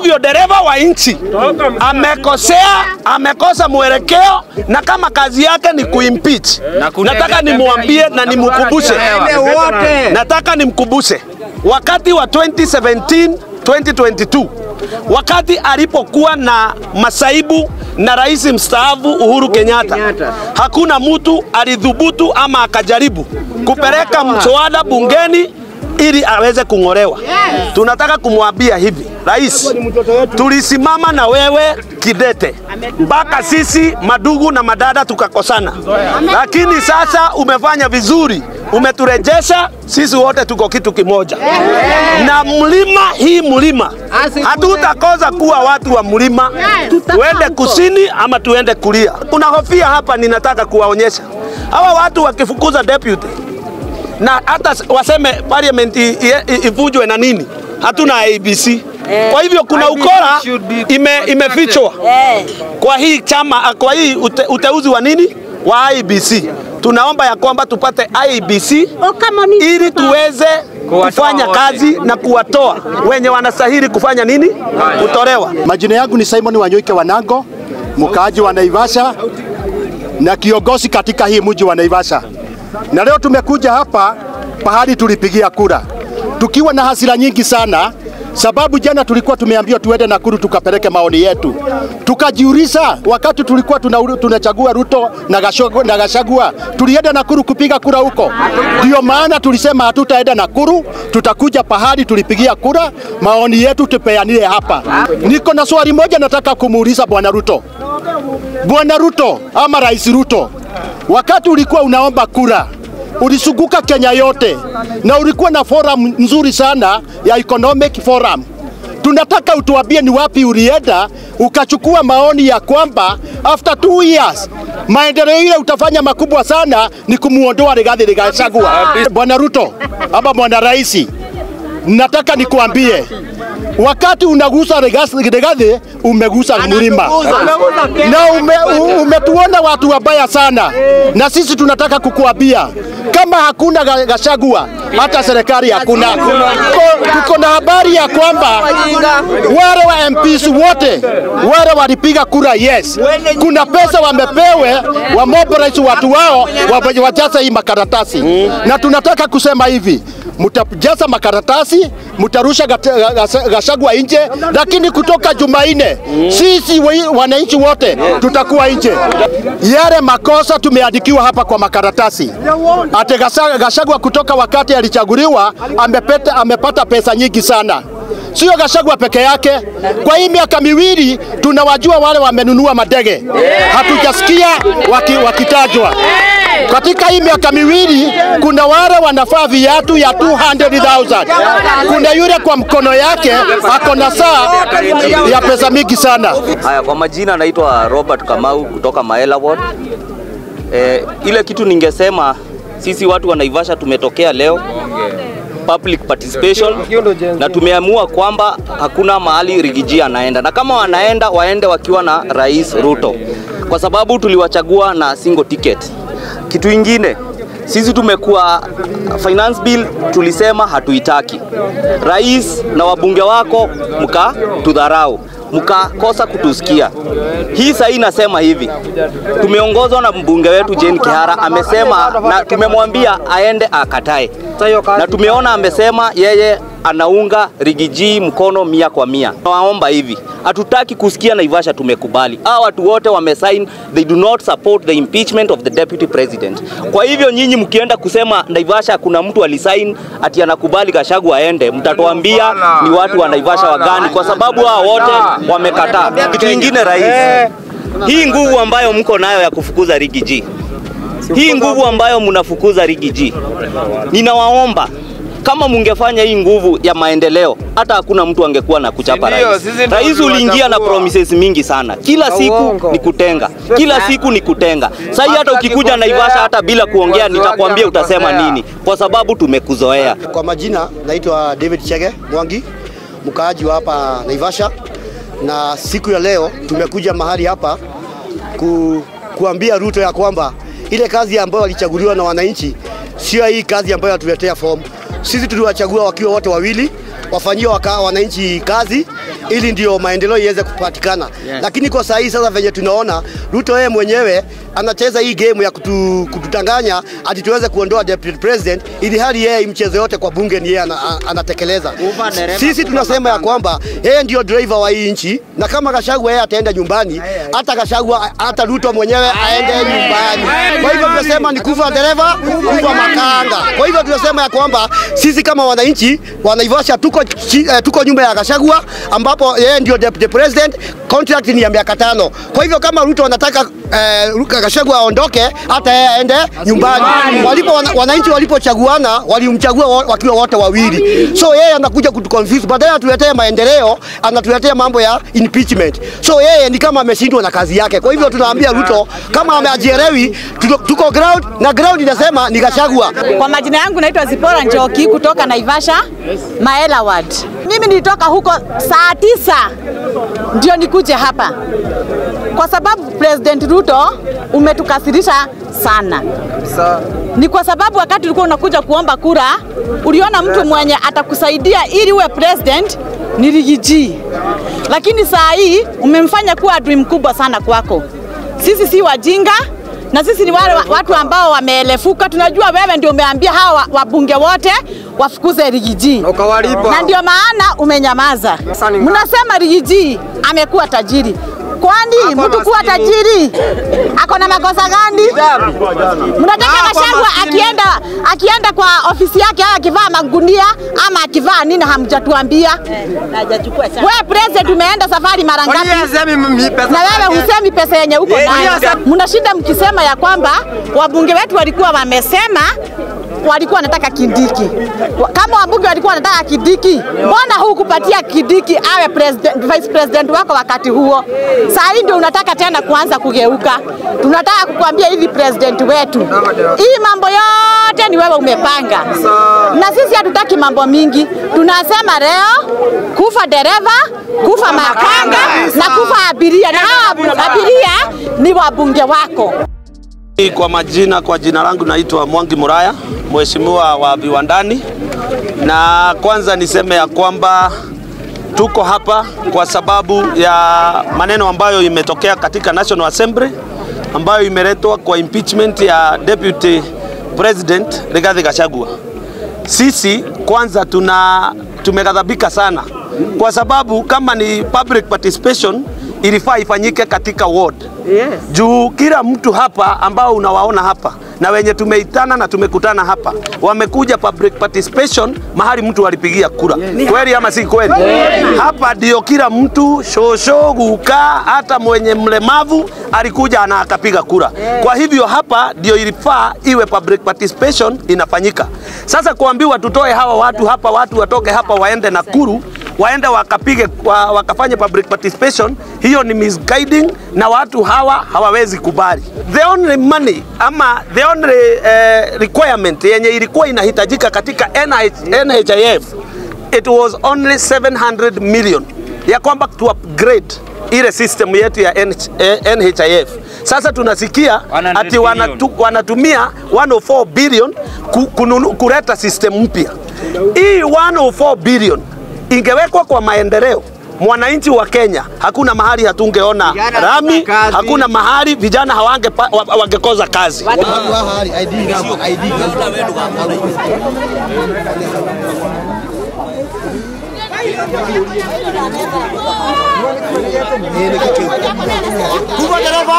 hivyo dereva wa nchi amekosea, amekosa mwelekeo, na kama kazi yake ni kuimpeach, nataka nimwambie na nimkumbushe, nataka nimkumbushe wakati wa 2017 2022 wakati alipokuwa na masaibu na rais mstaafu Uhuru Kenyatta, hakuna mtu alidhubutu ama akajaribu kupeleka mswada bungeni ili aweze kung'olewa. Tunataka kumwambia hivi, rais, tulisimama na wewe kidete mpaka sisi madugu na madada tukakosana, lakini sasa umefanya vizuri, umeturejesha sisi wote tuko kitu kimoja na mlima hii mlima hatutakosa kuwa watu wa mlima, tuende kusini ama tuende kulia. Kuna hofia hapa, ninataka kuwaonyesha hawa watu wakifukuza deputy na hata waseme parliament i- i- ivunjwe na nini, hatuna ABC. Kwa hivyo kuna ukora ime, imefichwa kwa hii chama, kwa hii ute, uteuzi wa nini wa IBC. Tunaomba ya kwamba tupate IBC ili tuweze kufanya kazi na kuwatoa wenye wanastahili kufanya nini, kutolewa. Majina yangu ni Simon Wanyoike Wanango, mkaaji wa Naivasha na kiongozi katika hii mji wa Naivasha. Na leo tumekuja hapa pahali tulipigia kura tukiwa na hasira nyingi sana, sababu jana tulikuwa tumeambiwa tuende Nakuru tukapeleke maoni yetu. Tukajiuliza wakati tulikuwa tuna, tunachagua Ruto na Gachagua, na Gachagua tulienda Nakuru kupiga kura huko. Ndio maana tulisema hatutaenda Nakuru, tutakuja pahali tulipigia kura, maoni yetu tupeanile hapa. Niko na swali moja nataka kumuuliza Bwana Ruto. Bwana Ruto ama Rais Ruto, wakati ulikuwa unaomba kura ulisunguka Kenya yote na ulikuwa na forum nzuri sana ya economic forum. Tunataka utuambie ni wapi ulienda ukachukua maoni ya kwamba after two years maendeleo ile utafanya makubwa sana ni kumuondoa Rigathi Gachagua. Bwana Ruto ama bwana Rais, nataka nikuambie wakati unagusa Rigathi Rigathi umegusa mlima na ume, u- umetuona watu wabaya sana, na sisi tunataka kukuambia kama hakuna Ga- Gachagua hata serikali hakuna. Ko- Tuko na habari ya kwamba wale wa MPs wote wale walipiga kura yes, kuna pesa wamepewe wa mobilize watu wao wa- wajaze hii makaratasi, na tunataka kusema hivi mtajaza makaratasi, mtarusha Gate- Ga- Gachagua nje, lakini kutoka Jumanne sisi wa- wananchi wote tutakuwa nje. Yale makosa tumeandikiwa hapa kwa makaratasi, ate Gasa- Gachagua kutoka wakati alichaguliwa amepata, amepata pesa nyingi sana sio Gachagua peke yake. Kwa hii miaka miwili tunawajua wale wamenunua madege, hatujasikia waki, wakitajwa. Katika hii miaka miwili kuna wale wanafaa viatu ya 200,000. Kuna yule kwa mkono yake ako na saa ya pesa mingi sana. Haya, kwa majina naitwa Robert Kamau kutoka Maela Ward. E, ile kitu ningesema sisi watu wa Naivasha tumetokea leo public participation na tumeamua kwamba hakuna mahali Rigiji anaenda, na kama wanaenda waende wakiwa na Rais Ruto, kwa sababu tuliwachagua na single ticket. Kitu ingine sisi tumekuwa finance bill tulisema hatuitaki. Rais na wabunge wako mkatudharau, mkakosa kutusikia. Hii sasa inasema hivi, tumeongozwa na mbunge wetu Jane Kihara amesema, na tumemwambia aende akatae, na tumeona amesema yeye anaunga Rigiji mkono mia kwa mia. Nawaomba hivi, hatutaki kusikia Naivasha tumekubali. Hawa watu wote wamesign, they do not support the impeachment of the deputy president. Kwa hivyo nyinyi mkienda kusema Naivasha kuna mtu alisign ati anakubali Gachagua aende, mtatuambia ni watu wa Naivasha wagani, kwa sababu hao wote wamekataa. Kitu kingine, rais, hii nguvu ambayo mko nayo ya kufukuza Rigiji, hii nguvu ambayo mnafukuza Rigiji, ninawaomba kama mungefanya hii nguvu ya maendeleo, hata hakuna mtu angekuwa na kuchapa Ndio, rais. sisi ndio Rais uliingia na tuliwachagua. promises mingi sana, kila siku uongo. ni kutenga, kila siku ni kutenga. Sasa hii hata Hata ukikuja akikosea, Naivasha hata bila kuongea, wazi wake nitakwambia utasema amekosea. nini, kwa sababu tumekuzoea. Kwa majina naitwa David Chege Mwangi, mkaaji wa hapa Naivasha, na siku ya leo tumekuja mahali hapa ku, kuambia Ruto ya kwamba ile kazi ambayo alichaguliwa na wananchi sio hii kazi ambayo atuletea fomu. Sisi tuliwachagua wakiwa wote wawili, wafanyie waka, wananchi kazi ili ndio maendeleo iweze kupatikana. Yes. Lakini kwa saa hii sasa venye tunaona Ruto yeye mwenyewe anacheza hii game ya kutu, kututanganya ati tuweze kuondoa deputy president, ili hali yeye mchezo yote kwa bunge ni yeye ana, anatekeleza. Sisi tunasema ya kwamba yeye ndio driver wa hii nchi, na kama Gachagua yeye ataenda nyumbani, hata Gachagua hata Ruto mwenyewe aende nyumbani. Kwa hivyo tunasema ni kufa dereva, kufa makanga. Kwa hivyo tunasema ya kwamba sisi kama wananchi wa Naivasha tuko, chi, eh, tuko nyuma ya Gachagua ambapo yeye ndio deputy president, contract ni ya miaka tano. Kwa hivyo kama Ruto anataka eh, Gachagua aondoke, hata yeye aende nyumbani. Walipo wana, wananchi walipochaguana walimchagua wa- wakiwa wote wawili, so yeye anakuja kutuconfuse, badala atuletee maendeleo anatuletea mambo ya impeachment. So yeye ni kama ameshindwa na kazi yake. Kwa hivyo tunaambia Ruto kama ameajielewi, tuko, tuko ground na ground inasema ni Gachagua. Kwa majina yangu naitwa Zipora Njoki kutoka Naivasha Maela Ward. Mimi nilitoka huko saa tisa ndio nikuje hapa kwa sababu President Ruto umetukasirisha sana. Ni kwa sababu wakati ulikuwa unakuja kuomba kura uliona mtu mwenye atakusaidia ili uwe president ni Rigiji, lakini saa hii umemfanya kuwa adui mkubwa sana kwako. Sisi si wajinga na sisi ni wale wa- watu ambao wameelefuka. Tunajua wewe ndio umeambia hawa wa- wabunge wote wafukuze Rigiji na ndio maana umenyamaza. Mnasema Rigiji amekuwa tajiri. Kwani mtu kuwa tajiri ako na makosa gani? Mnataka Gachagua akienda akienda kwa ofisi yake au akivaa magunia ama akivaa nini, hamjatuambia. Wewe president umeenda safari mara ngapi? na wewe husemi pesa yenye uko nayo. Mnashinda mkisema ya kwamba wabunge wetu walikuwa wamesema walikuwa wanataka Kindiki. Wa- Kama wabunge walikuwa wanataka Kindiki, mbona hukupatia Kindiki awe president, vice president wako wakati huo? Saa hii ndio unataka tena kuanza kugeuka. Tunataka kukuambia hivi, president wetu, hii mambo yote ni wewe umepanga, na sisi hatutaki mambo mingi. Tunasema leo kufa dereva, kufa makanga na kufa abiria, na hawa abiria ni wabunge wako. Kwa majina, kwa jina langu naitwa Mwangi Muraya, mheshimiwa wa viwandani, na kwanza niseme ya kwamba tuko hapa kwa sababu ya maneno ambayo imetokea katika National Assembly ambayo imeletwa kwa impeachment ya Deputy President Rigathi Gachagua. Sisi kwanza tuna tumeghadhabika sana kwa sababu kama ni public participation ilifaa ifanyike katika ward Yes. juu kila mtu hapa ambao unawaona hapa na wenye tumeitana na tumekutana hapa wamekuja public participation mahali mtu alipigia kura kweli ama si kweli hapa ndio kila mtu shosho guka hata mwenye mlemavu alikuja na akapiga kura kwa hivyo hapa ndio ilifaa iwe public participation inafanyika sasa kuambiwa tutoe hawa watu hapa watu watoke hapa waende Nakuru waende wakapige wa, wakafanye public participation, hiyo ni misguiding na watu hawa hawawezi kubali. The only money ama the only uh, requirement yenye ilikuwa inahitajika katika NH, NHIF it was only 700 million ya kwamba tu upgrade ile system yetu ya NH, eh, NHIF. Sasa tunasikia 100 ati wanatu, wanatumia 104 billion ku, kununu, kuleta system mpya. Hii 104 billion ingewekwa kwa maendeleo mwananchi wa Kenya, hakuna mahali hatungeona rami, hakuna mahali vijana hawange wangekoza kazi. Kufa dereva.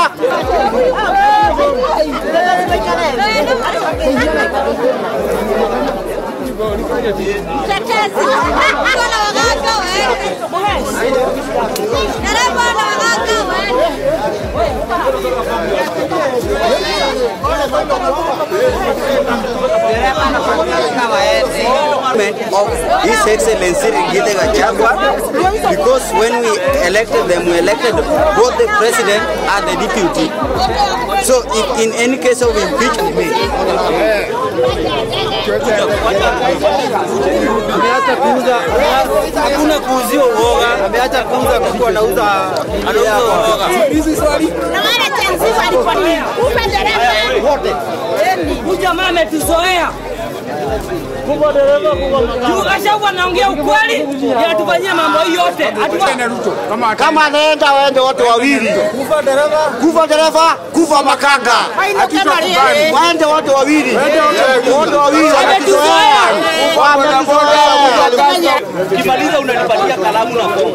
of His Excellency Rigathi Gachagua because when we elected them, we elected both the president and the deputy. So if in any case of impeachment, ameacha kuuza, hakuna kuuziwa uoga, ameacha kuuza kwa kuwa anauza anauza uoga. Na wale tenzi walikuwa ni upe dereva. Huyu jamaa ametuzoea. Gachagua anaongea ukweli, yanatufanyia mambo hii yote. Hatuwa- Kama anaenda waende wote wawili, kufa dereva, kufa makanga, waende wote wawili, wote wawili wametuzoea, wametuzoea. Ukimaliza unanipatia kalamu na fomu.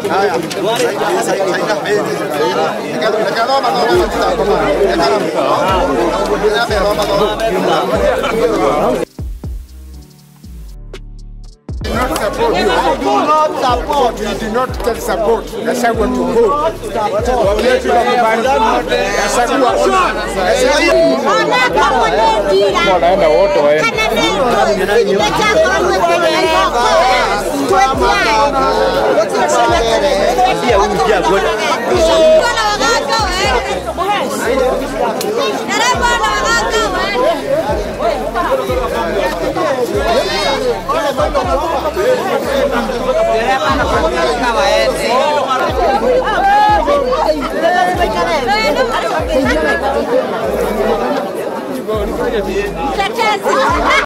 Mtetezi